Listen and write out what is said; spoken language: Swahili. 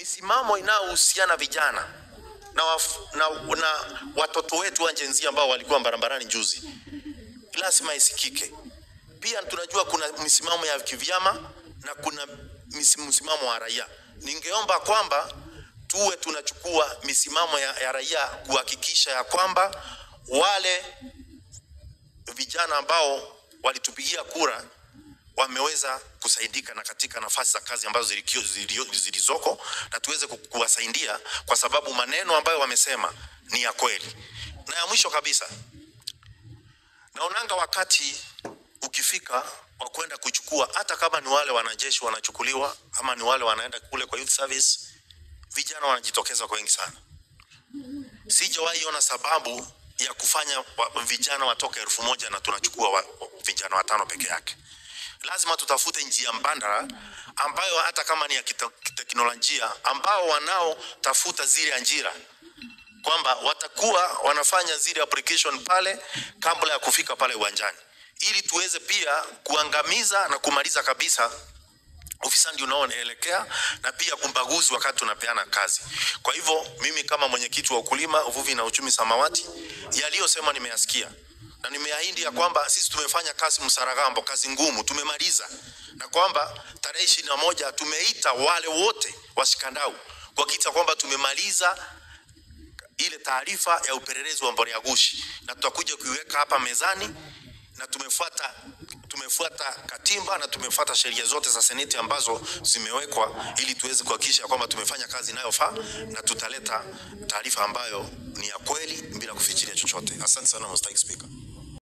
misimamo inayohusiana vijana na, waf, na, na watoto wetu wa Gen Z ambao walikuwa barabarani juzi lazima isikike. Pia tunajua kuna misimamo ya kivyama na kuna misi- msimamo wa raia. Ningeomba kwamba tuwe tunachukua misimamo ya, ya raia kuhakikisha ya kwamba wale vijana ambao walitupigia kura wameweza kusaidika na katika nafasi za kazi ambazo zilikio- zilio- zilizoko na tuweze ku- kuwasaidia kwa sababu maneno ambayo wamesema ni ya kweli. Na ya mwisho kabisa, naonanga wakati ukifika wa kwenda kuchukua, hata kama ni wale wanajeshi wanachukuliwa ama ni wale wanaenda kule kwa youth service, vijana wanajitokeza kwa wengi sana. Sijawahi ona sababu ya kufanya wa, vijana watoke elfu moja na tunachukua wa, vijana watano peke yake. Lazima tutafute njia mbadala ambayo hata kama ni ya kita- kiteknolojia, ambao wanaotafuta zile ajira kwamba watakuwa wanafanya zile application pale kabla ya kufika pale uwanjani, ili tuweze pia kuangamiza na kumaliza kabisa ufisadi unaoelekea na pia kumbaguzi wakati tunapeana kazi. Kwa hivyo mimi kama mwenyekiti wa ukulima, uvuvi na uchumi samawati, yaliyosema nimeyasikia na nimeahidi ya kwamba sisi tumefanya kazi Msaragambo, kazi ngumu, tumemaliza, na kwamba tarehe ishirini na moja tumeita wale wote washikandau kuhakikisha kwamba tumemaliza ile taarifa ya upelelezi wa mbolea gushi, na tutakuja kuiweka hapa mezani, na tumefuata tumefuata katiba na tumefuata sheria zote za seneti ambazo zimewekwa ili tuweze kuhakikisha kwamba tumefanya kazi inayofaa na tutaleta taarifa ambayo ni ya kweli bila kufichilia chochote. Asante sana Mr. Speaker.